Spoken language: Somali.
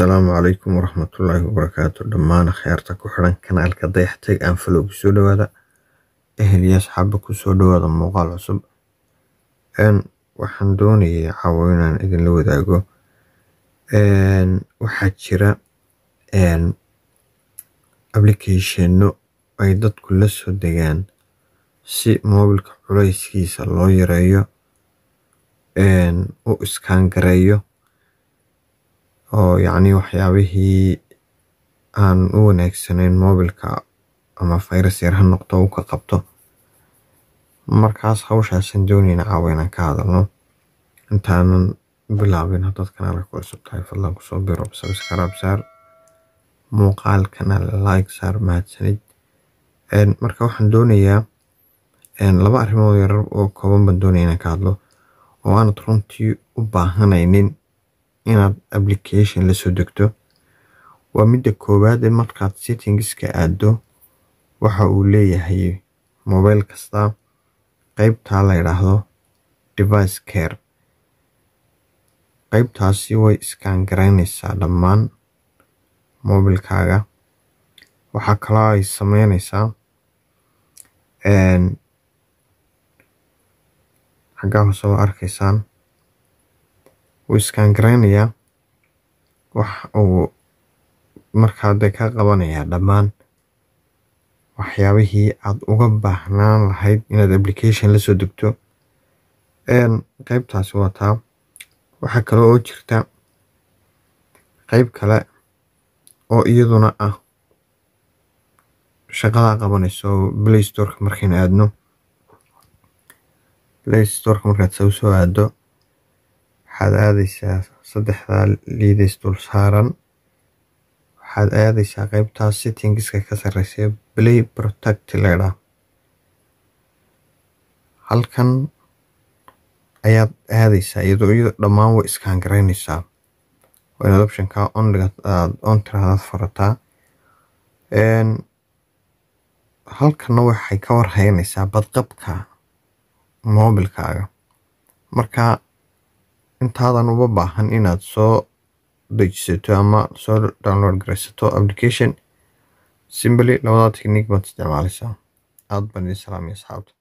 asalaamu calaykum waraxmatullaahi wabarakaatu dhammaan akhyaarta ku xiran kanaalka dayaxtag aan falow kusoo dhawaada ehel iyo asxaaba kusoo dhawaada muuqaal cusub waxaan doonayay caawo inaan idinla wadaago waxaa jira applicationno ay dadku la soo degaan si moobilka culayskiisa loo yareeyo u iskaan gareeyo oo yacni waxyaabihii aan u wanaagsanayn moobilka ama fayrus yar ha noqdo uu ka qabto markaas hawshaasaan doonayna caawa inaan ka hadalno intaanan bilaabin haddaad kanaalka ku cusub tahay fadlan kusoo biro sabskaraab saar muuqaalkana like saar mahadsanid marka waxaan doonayaa laba arrimood yarar oo kooban baan doonaya inaan ka hadlo oo aanad runtii u baahanaynin inaad application la soo degto waa midda koowaad ee markaad settingska aado waxa uu leeyahay mobile kasta qeybtaa la yidhaahdo device care qeybtaasi way iskaan garaynaysaa dhammaan mobilkaaga waxaa kaloo ay sameynaysaa xaggaa hoose waa arkaysaan wuu iskaan garaynayaa wax uu markaa dee ka qabanayaa dhammaan waxyaabihii aad uga baahnaan lahayd inaad application la soo degto qeybtaasi waa taa waxaa kale oo jirta qeyb kale oo iyaduna ah shaqadaa qabanayso play storeka markaynu aadno play storeka markaad sa usoo aado waxaad aadaysaa saddexdaa liidays dul saaran waxaad aadaysaa qeybtaas settingska ka sarreysa play protect leydhaa halkan ayaad aadaysaa iyadoo iyadoo dhammaan way iskaan garaynaysaa waa inaad optionka onliga aad on tiraadaad furataa halkanna waxay ka warhaynaysaa badqabka moobilkaaga marka intaadan uba baahan inaad soo dejisato ama soo download garaysato application simbly labadaa technique baad isticmaalaysaa aad baan idin salaamaya asxaabta